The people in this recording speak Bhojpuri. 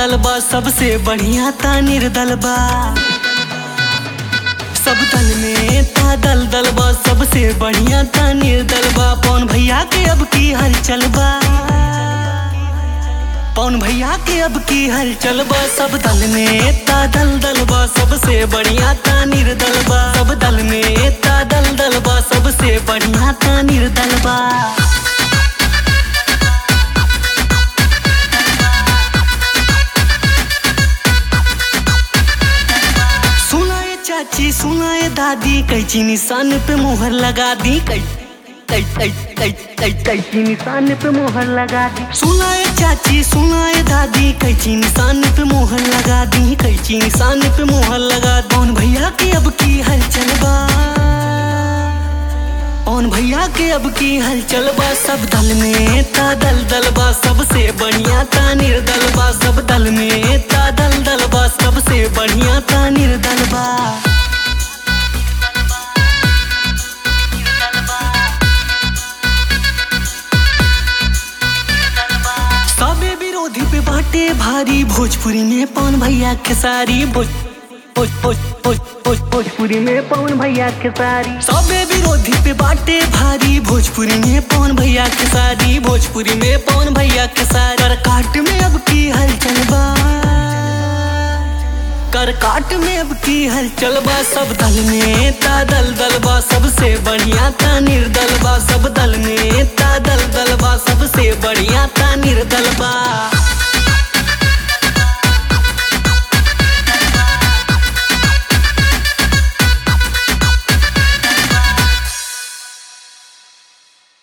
निर्दल बा सबसे बढ़िया ता निर्दल बा सब दल में ता दल दल बा सबसे बढ़िया ता निर्दल बा पवन भैया के अब की हलचल बा पवन भैया के अब की हलचल बा सब दल में ता दल दल बा सबसे बढ़िया ता निर्दल बा सब दल में ता दल दल बा सबसे बढ़िया ता निर्दल बा सुनाए चाची सुनाए दादी कैची निशान पे मोहर लगा दी कै कै कै कै कै कैची निशान पे मोहर लगा दी सुनाए चाची सुनाए दादी कैची निशान पे मोहर लगा दी कैची निशान पे मोहर लगा दी कौन भैया के अब की हलचल बा कौन भैया के अब की हलचल बा सब दल में ता दल दल बा सबसे बढ़िया ता निर्दल बा सब दल में ता दल दल बा सबसे बढ़िया ता निर्दल बा सबे विरोधी पे बाटे भारी भोजपुरी में पवन भैया खेसारी भोज भोज भोज भोज भोज भोजपुरी में पवन भैया खेसारी सबे विरोधी पे बाटे भारी भोजपुरी में पवन भैया खेसारी भोजपुरी में पवन भैया खेसारी कर काट में अब की हलचल बा कर काट में अब की हलचल बा सब दल में ता दल दल बा सबसे बढ़िया ता निर्दल बा सब दल में ता दल दल बा सबसे बढ़िया ता निर्दल बा